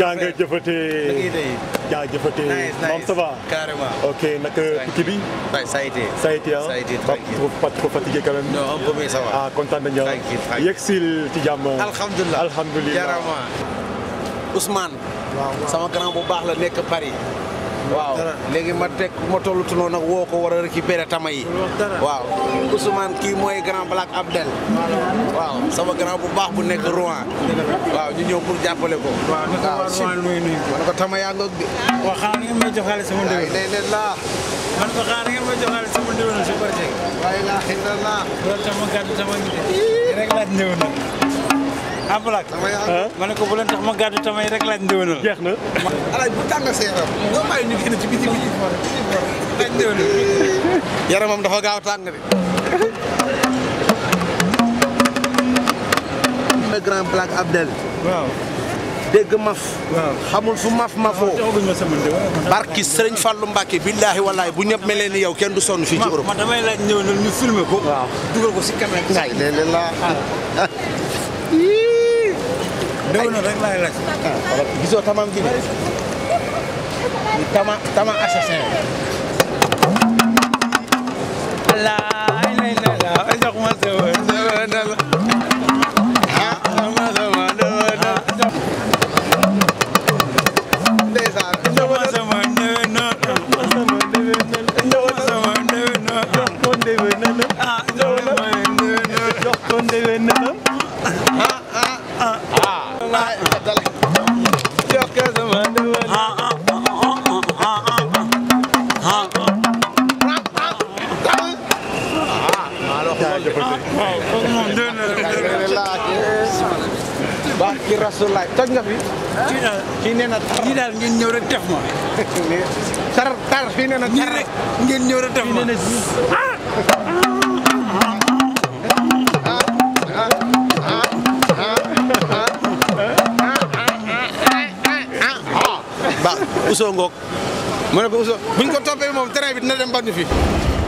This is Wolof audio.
naa nga jëfatee jaa jëfatee maam ça va Carrément. ok naka tukki bi Ouais, ça a été. ça a été ah Ça a été pas tranquille. trop pas trop fatigué quand même Non, un peu, mais ça va. ah kontaan nañu Tranquille, tranquille. yegsil ci jàmm Alhamdulillah. alhamdulilah Jarama. Ousmane. sama grand bu baax la nekk Paris. waaw léegi ma teg ma tollutu noonu nag woo ko war a récupérer tama yi. waaw Ousmane kii mooy grand Black Abdel. waaw sama grand bu baax bu nekk Rouen. waaw ñu ñëw pour jàppale ko. waaw naka waa si Rouen nuyu nuyu. ma ne ko tama yaa ngoog de. waaw xanaa ngeen may jox xaalis sama waaye ndéwén. day leen laa. man ko xanaa ngeen may jox xaalis sama ndéwén si Barthé. waaye laa xëy na laa. loolu tam ma gàddu tama ngi de. rek laaj ndéwénal. ah Black. tama yaa ngoog. ma ne ko bu leen tax ma gàddu tama yi rek laaj ndéwénal. jeex na alaaj bu tàng sa yaram. nga bàyyi ñu génn ci biti bi. laaj ndéwénal. yaramam dafa gaaw tàng de. le grand Black Abdel. waaw. dégg maf. waaw. xamul fu maf mafoo. joxaguñ ma sama ndéwén. barki Sëriñ Fallu Mbàkke billaahi wallaahi bu ñëpp mel ni yow kenn du sonn fii ci Europe. ma damay laaj ndéwénal ñu filmer ko. waaw. dugal ko si caméra. ngay léeg-léeg laa. ndéwénal rek laay laaj. gisoo tamam gi de. tama tama assassin. laay lay lay la jox ma sama ndéwénal. ah sama sama ndëwënal. ndeysaan. jox ma sama ndéwénal. sama ndéwénal. jox ko ndéwénal ah jox ma ndéwénal. jox ko ndéwénal waay dala. jox ko sama ndëwënal. ah ah ah ah ah jaa jëfatee waaw kooku moom ndéwénal rek. baax ki rasulaay toj nga fi. kii daal kii nee na kii daal ngeen ñëw rek def ma. tar tar fii nee na nii tar rek ngeen ñëw rek def ma. ba Ousso ngoog ma ne ko Ousso buñ ko toppee moom train bi dina dem ba ñu fi